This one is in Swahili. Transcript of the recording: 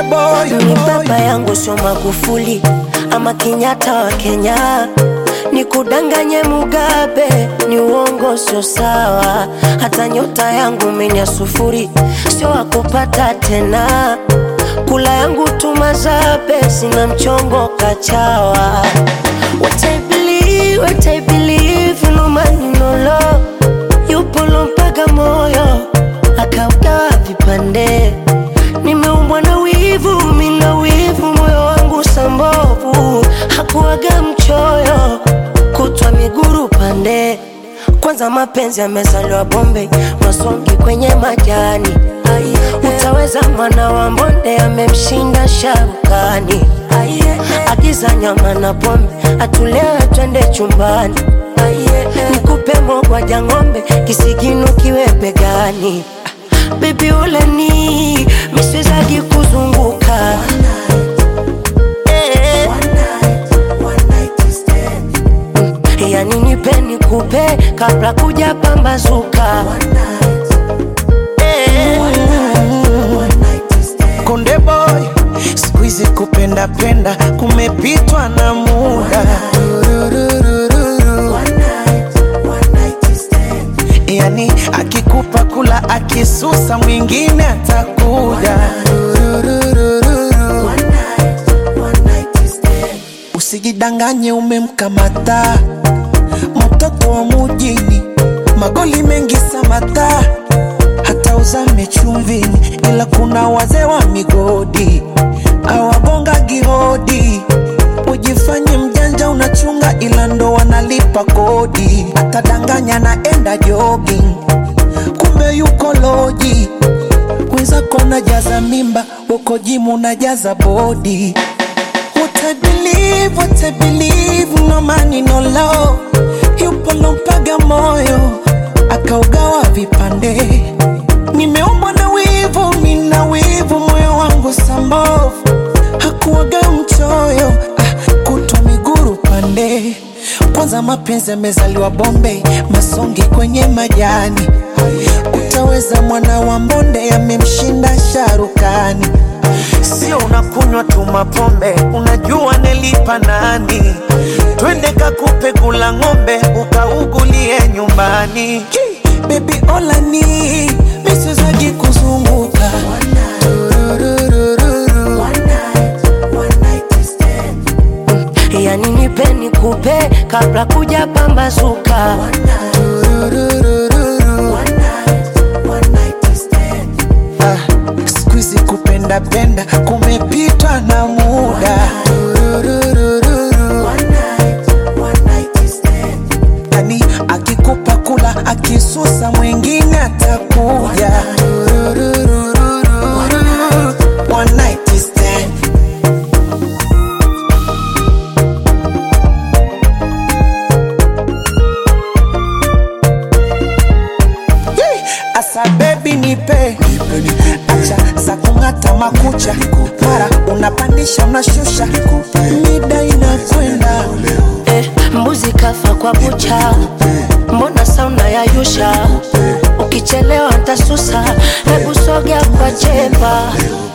boy, Ni baba yangu sio Magufuli ama Kenyatta wa Kenya, ni kudanganye Mugabe, ni uongo, sio sawa. Hata nyota yangu menya sufuri, sio wakupata tena. Kula yangu tumazabe, sina mchongo kachawa. What I believe, what I believe, no man no law. Yupo lompaga moyo akaugawa vipande nimeumbwa na wivu, mina wivu, moyo wangu sambovu, hakuwaga mchoyo, kutwa miguru pande. Kwanza mapenzi yamezaliwa Bombay, masongi kwenye majani. Utaweza mwana wa mbonde amemshinda sharukani. Agiza nyama na pombe, atulewe twende chumbani. Nikupe mogwaja ng'ombe, kisigino kiwe begani. Baby uleni miswezagi kuzunguka Eh. yani nipe nikupe kabla kuja pambazuka Eh. Konde boy, siku hizi kupenda penda kumepitwa na muda. Tururururu. Yani akikupa kula akisusa mwingine atakuja. Tururururu. Usijidanganye umemkamata mtoto wa mujini, magoli mengi samata, hata uzame chumvini, ila kuna wazee wa migodi awagonga gihodi. Ujifanye mjanja unachunga, ila ndo wanalipa kodi. Atadanganya naenda jogging, kumbe yuko loji. Wenzako najaza mimba, uko jimu najaza bodi. What I believe, what I believe, no money, no love. Yupo lompaga moyo, akaugawa vipande. Nimeumbwa na wivu, mina wivu, moyo wangu sambovu. Hakuwaga mchoyo, ah, kutwa miguru pande. Kwanza mapenzi yamezaliwa Bombay, masongi kwenye majani. Utaweza mwana wa mbonde, amemshinda sharukani. Sio unakunywa tu mapombe, unajua nelipa nani? Twende kakupe kula ng'ombe, ukaugulie nyumbani. Baby olani miswezagi kuzunguka Tururururu. yani nipe nikupe kabla kuja pambazuka Tururururu. Ah, siku hizi kupenda penda kumepitwa na muda. Tururururu. Yani akikupa kula akisusa mwingine atakuja. Tururururu. One night stand. Yee! Asa baby nipe acha za kung'ata makucha mara unapandisha unashusha mida inakwenda eh, mbuzi kafa kwa bucha, mbona sauna ya yusha? Ukichelewa ntasusa, hebu sogea kwa chepa